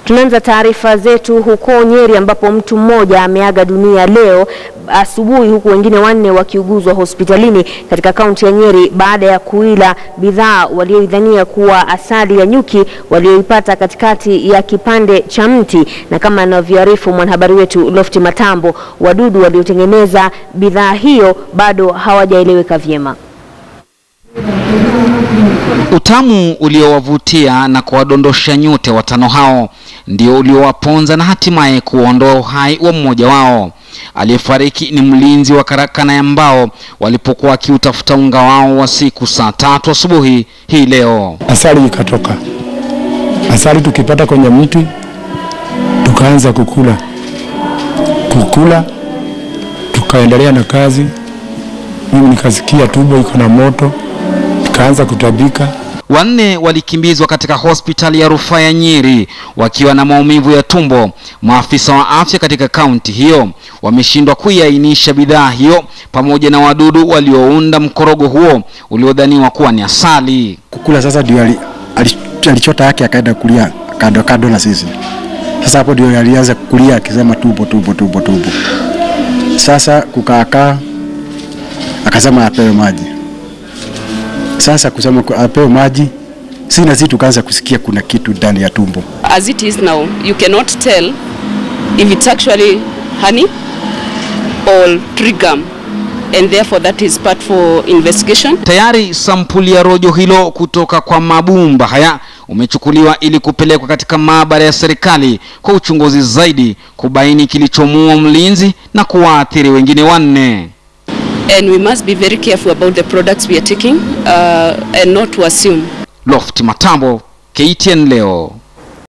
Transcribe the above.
Tunaanza taarifa zetu huko Nyeri ambapo mtu mmoja ameaga dunia leo asubuhi huku wengine wanne wakiuguzwa hospitalini katika kaunti ya Nyeri baada ya kuila bidhaa walioidhania kuwa asali ya nyuki walioipata katikati ya kipande cha mti. Na kama anavyoarifu mwanahabari wetu Lofti Matambo, wadudu waliotengeneza bidhaa hiyo bado hawajaeleweka vyema. Utamu uliowavutia na kuwadondosha nyute watano hao ndio uliowaponza na hatimaye kuondoa uhai wa mmoja wao. Aliyefariki ni mlinzi wa karakana ya mbao walipokuwa wakiutafuta unga wao wa siku saa tatu asubuhi hii leo. Asali ikatoka, asali tukipata kwenye mti, tukaanza kukula kukula, tukaendelea na kazi. Mimi nikasikia tumbo iko na moto, nikaanza kutabika. Wanne walikimbizwa katika hospitali ya rufaa ya Nyeri wakiwa na maumivu ya tumbo. Maafisa wa afya katika kaunti hiyo wameshindwa kuiainisha bidhaa hiyo pamoja na wadudu waliounda mkorogo huo uliodhaniwa kuwa ni asali. kukula sasa ndio ali- ali- alichota yake akaenda kulia kando kando na sisi. Sasa hapo ndio alianza kulia akisema tumbo tumbo tumbo tumbo. Sasa kukaakaa akasema apewe maji. Sasa kusema ku- apewe maji, si na sisi tukaanza kusikia kuna kitu ndani ya tumbo. as it is now, you cannot tell if it's actually honey or tree gum, and therefore that is part for investigation. Tayari sampuli ya rojo hilo kutoka kwa mabumba haya umechukuliwa ili kupelekwa katika maabara ya serikali kwa uchunguzi zaidi kubaini kilichomuua mlinzi na kuwaathiri wengine wanne. And we must be very careful about the products we are taking uh, and not to assume. Lofti Matambo, KTN leo.